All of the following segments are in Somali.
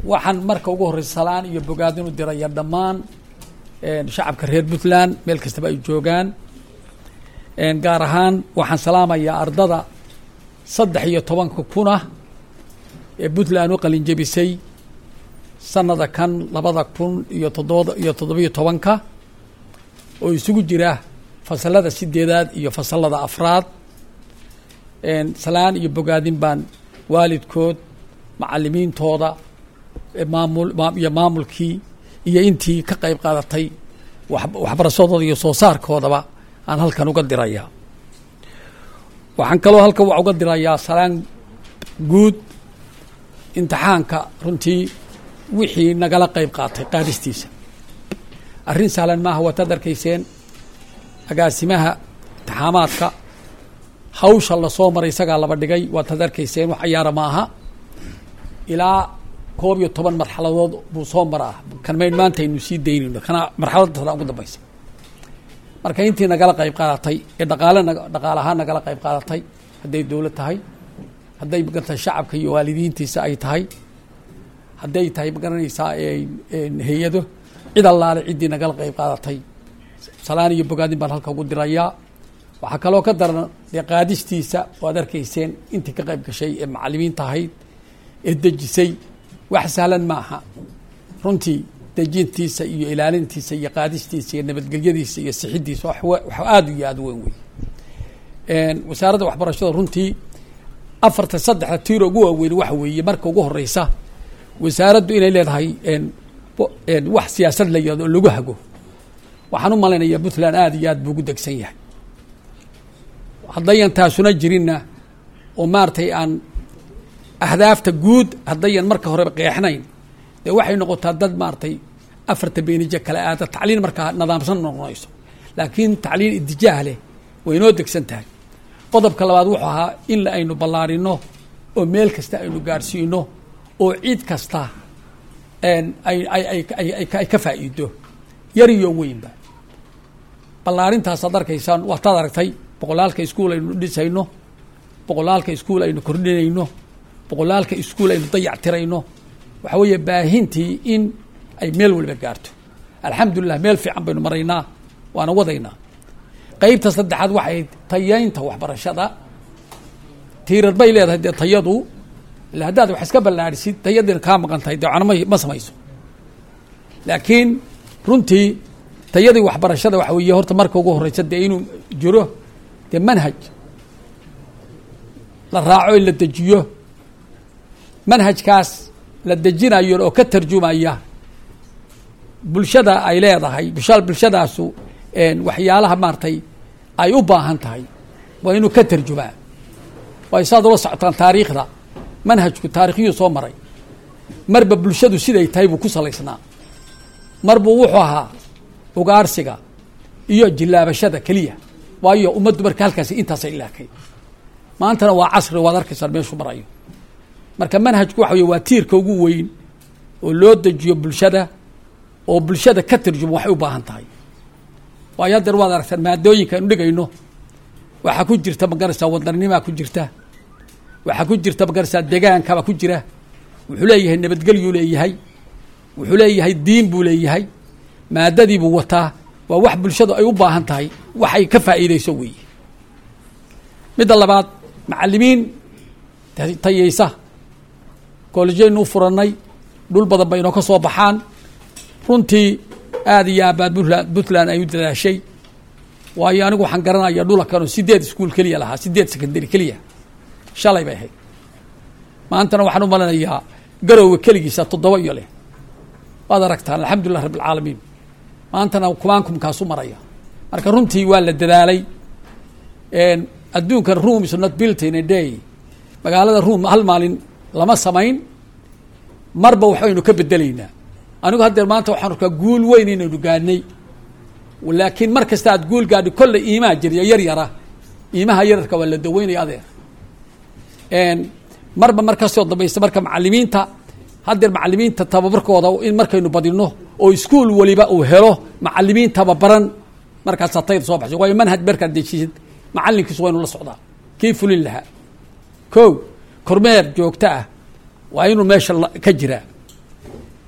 waxaan marka ugu horreysa salaan iyo bogaadin u diraya dhammaan shacabka reer puntland meel kastaba ay joogaan gaar ahaan waxaan salaamayaa ardada saddex iyo tobanka kuna ee puntland u qalin jebisay sanada kan labada kun iyo toddoba iyo toddobiyo tobanka oo isugu jira fasalada sideedaad iyo fasalada afraad salaan iyo bogaadin baan waalidkood macalimiintooda maamul iyo maamulkii iyo intii ka qayb qaadatay waxbarashadooda iyo soo saarkoodaba aan halkan uga dirayaa waxaan kaloo halkan waa uga dirayaa salaan guud imtixaanka runtii wixii nagala qayb qaatay qaadistiisa arrin sahlan maaha waataad arkayseen agaasimaha imtixaamaadka hawsha lasoo maray isagaa laba dhigay waataad arkayseen wax ayaara ma aha ilaa koob iyo toban marxaladood buu soo maraa kan mayn maanta aynu sii daynayno kana marxaladda ugu dambaysa marka intii nagala qayb qaadatay ee dhaqaale dhaqaale ahaan nagala qayb qaadatay hadday dowlad tahay hadday magarata shacabka iyo waalidiintiisa ay tahay hadday tahay magaranaysaa hay-ado cid allaale ciddii nagala qayb qaadatay salaan iyo bogaadin baan halka ugu dirayaa waxaa kaloo ka daran dee qaadistiisa oo ad arkayseen intii ka qayb gashay ee macalimiinta ahayd ee dejisay wax sahlan ma aha runtii dejintiisa iyo ilaalintiisa iyo qaadistiisa iyo nabadgelyadiisa iyo sixidiisa wax aada iyo aada weyn wey wasaaradda waxbarashada runtii afarta saddexda tiiro ugu waaweyn waxa weeye marka ugu horeysa wasaaraddu inay leedahay wax siyaasad la yihahdo oo lagu hago waxaan u malaynayaa puntland aada iyo aad buu ugu degsan yahay haddayan taasuna jirinna oo maaratay aan ahdaafta guud haddayan marka horeba qeexnayn dee waxay noqotaa dad maaratay afarta beenije kale aada tacliin markaa nidaamsan noqonayso laakiin tacliin idijaah leh way inoo degsan tahay qodobka labaad wuxuu ahaa in aynu ballaarino oo meel kasta aynu gaadhsiino oo ciid kasta ay ka faa'iido yar iyo weynba ballaarintaas ad arkaysaan waataad aragtay boqolaalka iskuol aynu dhisayno boqolaalka iskuol aynu kordhinayno boqolaalka iskuol aynu dayactirayno waxa weeye baahintii in ay meel walba gaarto alxamdulilah meel fiican baynu maraynaa waana wadaynaa qeybta saddexaad waxay tayaynta waxbarashada tiirar bay leedahay dee tayadu ila haddaad wax iska ballaadhisid tayadiina kaa maqan tahay dee cana ma ma samayso laakiin runtii tayadii waxbarashada waxa weeye horta marka ugu horeysa dee inuu jiro dee manhaj la raaco in la dejiyo manhajkaas la dejinayo oo ka tarjumaya bulshada ay leedahay busha bulshadaasu waxyaalaha maaratay ay u baahan tahay waa inuu ka tarjumaa waay saad ula socotaan taariikhda manhajku taarikhiyuu soo maray marba bulshadu siday tahay buu ku salaysnaa marbuu wuxuu ahaa ugaarsiga iyo jilaabashada keliya waayo ummaddu marka halkaasi intaasay ilaakay maantana waa casri waad arkaysaan meeshuu marayo marka manhajku waxa wey waa tiirka ugu weyn oo loo dejiyo bulshada oo bulshada ka tarjumo waxay u baahan tahay waayo haddeer waad aragtaan maadooyinka aynu dhigayno waxaa ku jirta magaraysaa wadanninimaa ku jirta waxaa ku jirta magaraysaa degaankabaa ku jira wuxuu leeyahay nabadgelyuu leeyahay wuxuu leeyahay diin buu leeyahay maadadii buu wataa waa wax bulshadu ay u baahan tahay waxay ka faa'iideyso weeye midda labaad macalimiin tayaysa koolejyaynu u furannay dhul badan bay inoo ka soo baxaan runtii aada iyo aabaad puntland puntland ay u dadaashay waayo anigu waxaan garanaya dhulakanoo sideed iskuol keliya lahaa sideed secondary keliya shalay bay ahayd maantana waxaan u malinayaa garowga keligiisa toddoba iyo leh waad aragtaan alxamdulilah rabb alcaalamiin maantana kumaankumkaasu maraya marka runtii waa la dadaalay adduunkan room is not built in a day magaalada room hal maalin lama samayn marba waxbaynu ka bedelaynaa anigu haddeer maanta waxaan arkaa guul weyn inaynu gaadhnay laakiin mar kasta aad guul gaadhi kolle iimaha jiriya yar yara iimaha yararka waa la daweynaya adeer marba markastoo dambaysa marka macalimiinta haddeer macalimiinta tababarkooda in markaynu badino oo iskuol waliba uu helo macalimiin tababaran markaas atayda soo baxsay waayo manhaj markaad dejisid macalinkiisu waa inu la socdaa kii fulin lahaa ko kormeer joogto ah waa inuu meesha ka jiraa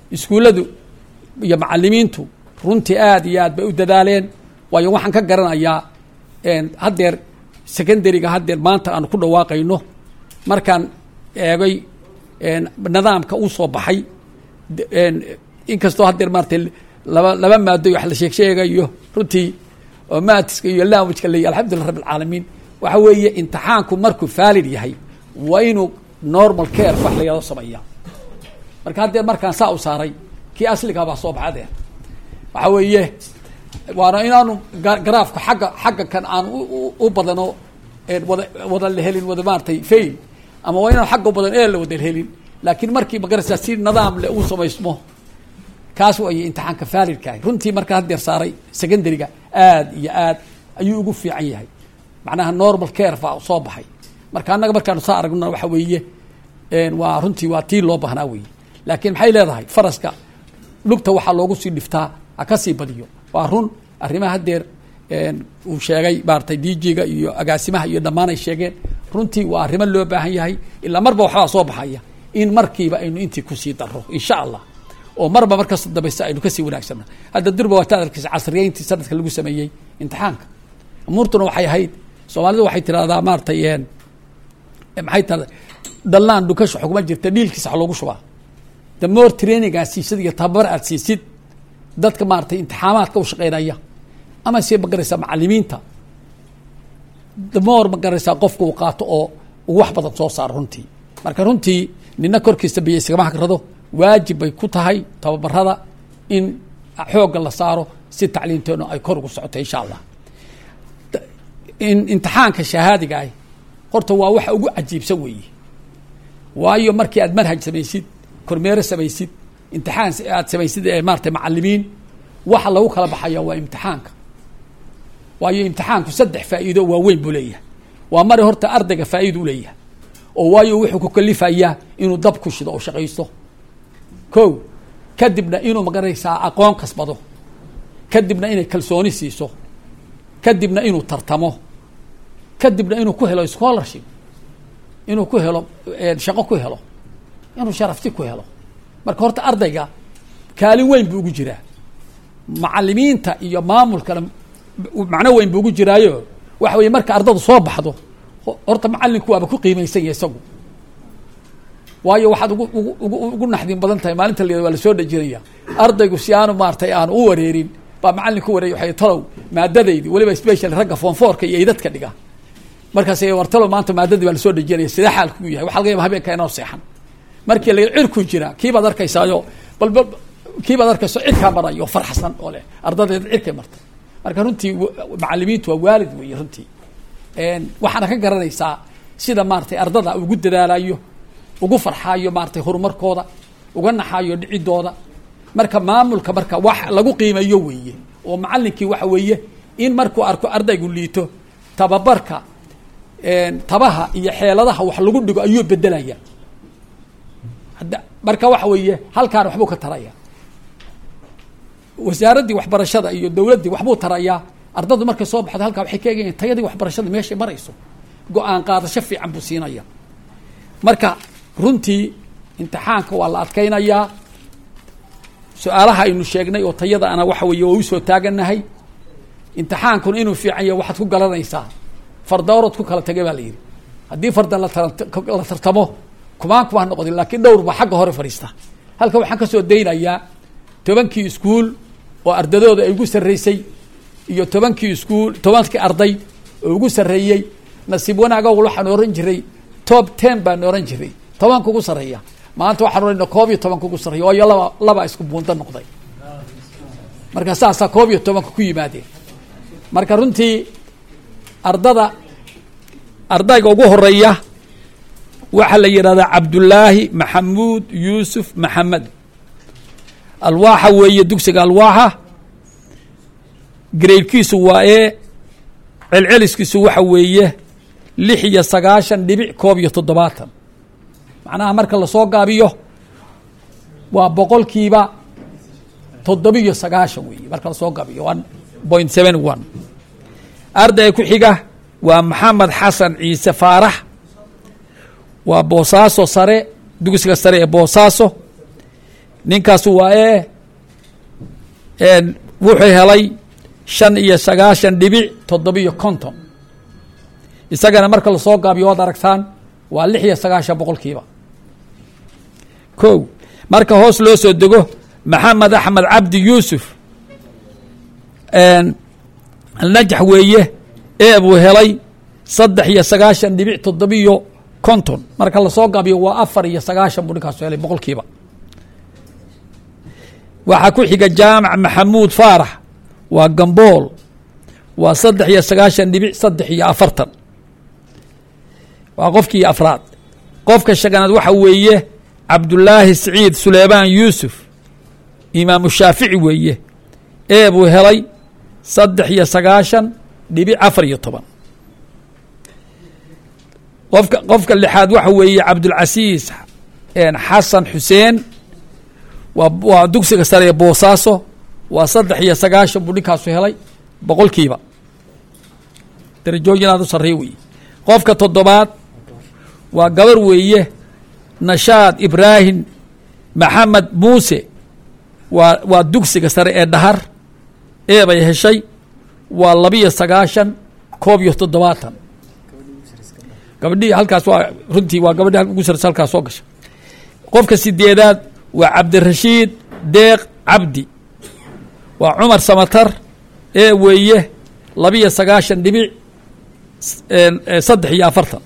iskuulladu iyo macalimiintu runtii aad iyo aad bay u dadaaleen waayo waxaan ka garanayaa haddeer secondariga haddeer maanta aanu ku dhawaaqayno markaan eegay nidaamka uu soo baxay inkastoo haddeer maarata laba laba maado wax la sheeg sheegayo runtii oo maatiska iyo lanwajka leeyahy alxamdulillah rabb alcaalamiin waxa weeye imtixaanku markuu valid yahay waa inuu normal care wax la yado sameeya marka haddeer markaan saa u saaray kii asligaa baa soo baxa adeer waxa weeye waana inaanu garaafka agga xagga kan aan u badano wada wada la helin wada maaratay fail ama waa inaan xagga badan ee la wada helin laakiin markii magarasa si nidaam le uu samaysmo kaas way imtixaanka validkaah runtii markaa haddeer saaray secondaryga aad iyo aad ayuu ugu fiican yahay macnaha normal care baa soo baxay marka annaga markaanu saa aragno waxa weeye waa runtii waa tii loo baahnaa weeye laakiin maxay leedahay faraska lugta waxaa loogu sii dhiftaa ha ka sii badiyo waa run arrimaha haddeer uu sheegay maaratay djiga iyo agaasimaha iyo dhammaan ay sheegeen runtii waa arrimo loo baahan yahay ilaa marba waxbaa soo baxaya in markiiba aynu intii kusii daro insha allah oo marba markasta dambaysa aynu kasii wanaagsana hadda durba waata adalkiisa casriyeyntii sanadka lagu sameeyey imtixaanka umuurtuna waxay ahayd soomaalidu waxay tirahdaa maaratay maxay tirahda dallaan dhukasha xugma jirta dhiilkiisa wax loogu shubaa the more training aad siisid iyo tababar aad siisid dadka maaratay imtixaamaadka u shaqeynaya ama se magaraysaa macalimiinta the more magaraysaa qofka uu qaato oo uu wax badan soo saaro runtii marka runtii nina korkiisa biyo iskama hagrado waajib bay ku tahay tababarada in xoogga la saaro si tacliinteenu ay kor ugu socoto insha allah imtixaanka shahaadiga ah horta waa waxa ugu cajiibsan weeye waayo markii aad manhaj samaysid kormeero samaysid imtixaan aad samaysid ee maarata macalimiin waxa lagu kala baxaya waa imtixaanka waayo imtixaanku saddex faa'iido waaweyn buu leeyahay waa mari horta ardayga faa'iida u leeyahay oo waayo wuxuu ku kalifayaa inuu dab ku shido oo shaqaysto ko kadibna inuu magaraysaa aqoon kasbado kadibna inay kalsooni siiso kadibna inuu tartamo kadibna inuu ku helo scholarship inuu ku helo shaqo ku helo inuu sharafti ku helo marka horta ardayga kaalin weyn buu ugu jiraa macalimiinta iyo maamulkana macno weyn buu ugu jiraayo waxa weye marka ardadu soo baxdo horta macalinku waaba ku qiimaysan yahay isagu waayo waxaad ugu ugu ugu naxdin badan tahay maalinta la waa lasoo dhejinaya ardaygu si aanu maaratay aanu u wareerin baa macalinku wareey waay talow maadadaydi waliba special ragga foonfoorka iyo idadka dhiga markaas war talow maanta maadadii baa lasoo dhejinaya sidee xaalku yahay waxa laga yaba habeenka inoo seexan markii la cirku jira kii baad arkaysaayo bal bal kii baad arkayso cirkaa marayo farxsan oo leh ardadeeda cirkay martay marka runtii macalimiintu waa waalid weeye runtii waxaana ka garanaysaa sida maaratay ardada ugu dadaalayo ugu farxaayo maaratay horumarkooda uga naxaayo dhicidooda marka maamulka marka wax lagu qiimeeyo weeye oo macalinkii waxa weeye in markuu arko ardaygu liito tababarka tabaha iyo xeeladaha wax lagu dhigo ayuu bedelaya hadda marka waxa weeye halkaan waxbuu ka taraya wasaaraddii waxbarashada iyo dowladdii waxbuu tarayaa ardadu markay soo baxdo halkaa waxay ka eegayan tayadii waxbarashada meeshay marayso go-aan qaadasho fiican buu siinaya marka runtii imtixaanka waa la adkaynayaa su-aalaha aynu sheegnay oo tayada ana waxa weeye waa usoo taaganahay imtixaankuna inuu fiican yahay waxaad ku garanaysaa fardaorood ku kala tagay baa la yidhi haddii farda la la tartamo kumaan kuma noqdin laakiin dhowr baa xagga hore fadhiista halka waxaan kasoo daynayaa tobankii iskuol oo ardadooda ay ugu sarreysay iyo tobankii iskuol tobankii arday oo ugu sarreeyey nasiib wanaaga waxaan oran jiray top ten baan oran jiray tobanka ugu sarreeya maanta waxaan orana koob iyo tobanka ugu sarreeya waayo laba laba isku buunda noqday marka saasaa koob iyo tobanka ku yimaadeen marka runtii ardada ardayga ugu horeeya waxaa la yidhahdaa cabdullaahi maxamuud yuusuf maxamed alwaaxa weeye dugsiga alwaaxa graydkiisu waa ee celceliskiisu waxa weeye lix iyo sagaashan dhibic koob iyo toddobaatan macnaha marka lasoo gaabiyo waa boqolkiiba toddobiyo sagaashan weeye marka lasoo gaabiyo one point seven one ardayga ku xiga waa maxamed xasan ciise faarax waa boosaaso sare dugsiga sare ee boosaaso ninkaas waa ee wuxuu helay shan iyo sagaashan dhibic toddobiyo konton isagana marka lasoo gaabiyo waad aragtaan waa lix iyo sagaashan boqolkiiba ko marka hoos loo soo dego maxamed axmed cabdi yuusuf alnajax weeye ee buu helay saddex iyo sagaashan dhibic toddobiyo konton marka lasoo gaabiyo waa afar iyo sagaashan buu ninkaasu helay boqolkiiba waxaa ku xiga jaamac maxamuud faarax waa gambool waa saddex iyo sagaashan dhibic saddex iyo afartan waa qofkii afraad qofka shaganaad waxa weeye cabdulaahi siciid suleymaan yuusuf imaamu shaafici weeye ee buu helay saddex iyo sagaashan dhibic afar iyo toban qofka qofka lixaad waxa weeye cabdulcasiis xasan xuseen waa waa dugsiga sare ee boosaaso waa saddex iyo sagaashan buu ninkaasu helay boqolkiiba darajooyin aad u sarreey weeye qofka toddobaad waa gabar weeye nashaad ibraahim maxamed muuse waa waa dugsiga sare ee dhahar ee bay heshay waa labiyo sagaashan koob iyo toddobaatan gabadhii halkaas waa runtii waa gabadhi ugu sareysa halkaas soo gasha qofka sideedaad waa cabdirashiid deeq cabdi waa cumar samatar ee weeye labiyo sagaashan dhibic saddex iyo afartan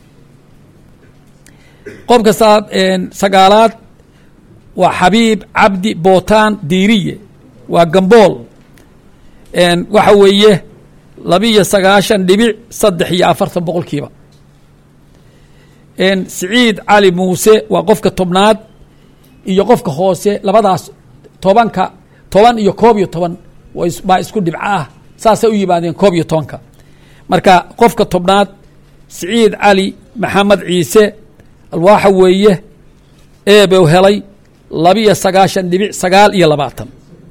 qofka sagaalaad waa xabiib cabdi bootaan diiriye waa gambool waxa weeye labiyo sagaashan dhibic saddex iyo afartan boqolkiiba siciid cali muuse waa qofka tobnaad iyo qofka hoose labadaas tobanka toban iyo koob iyo toban baa isku dhibco ah saasay u yimaadeen koob iyo tobanka marka qofka tobnaad siciid cali maxamed ciise alwaaxa weeye eebeu helay labiyo sagaashan dhibic sagaal iyo labaatan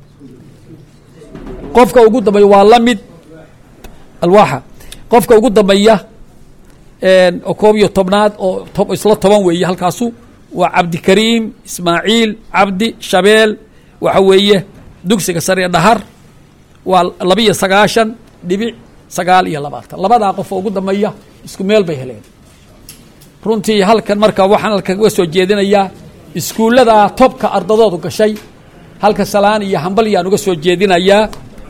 qofka ugu dambeeya waa la mid alwaaxa qofka ugu dambeeya oo koob iyo tobnaad oo isla toban weeye halkaasu waa cabdikariim ismaaciil cabdi shabeel waxa weeye dugsiga sare ee dhahar waa labiyo sagaashan dhibic sagaal iyo labaatan labadaa qof oo ugu dambeeya isku meel bay heleen runtii halkan marka waxaan halkan uga soo jeedinayaa iskuulladaa tobka ardadoodu gashay halka salaan iyo hambalyaan uga soo jeedinayaa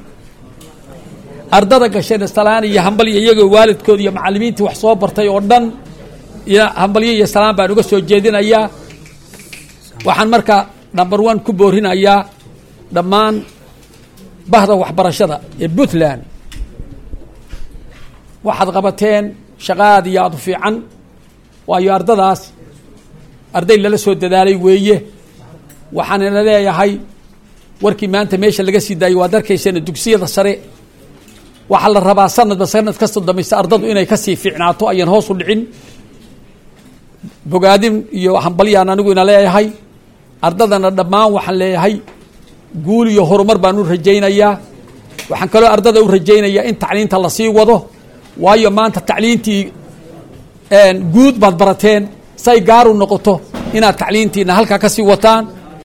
ardada gashayna salaan iyo hambalyo iyagoo waalidkood iyo macalimiintii wax soo bartay oo dhan iyo hambalyo iyo salaan baan uga soo jeedinayaa waxaan marka number one ku boorinayaa dhammaan bahda waxbarashada ee puntland waxaad qabateen shaqaad iyo aad u fiican waayo ardadaas arday lala soo dadaalay weeye waxaanina leeyahay warkii maanta meesha laga sii daayay waad arkayseen dugsiyada sare waxaa la rabaa sanadba sanad kastoo dambaysa ardadu inay kasii fiicnaato ayaan hoos u dhicin bogaadin iyo hambalyaan anigu ina leeyahay ardadana dhammaan waxaan leeyahay guul iyo horumar baan u rajaynayaa waxaan kaloo ardada u rajaynayaa in tacliinta lasii wado waayo maanta tacliintii guud baad barateen say gaaru noqoto inaad tacliintiina halkaa kasii wataan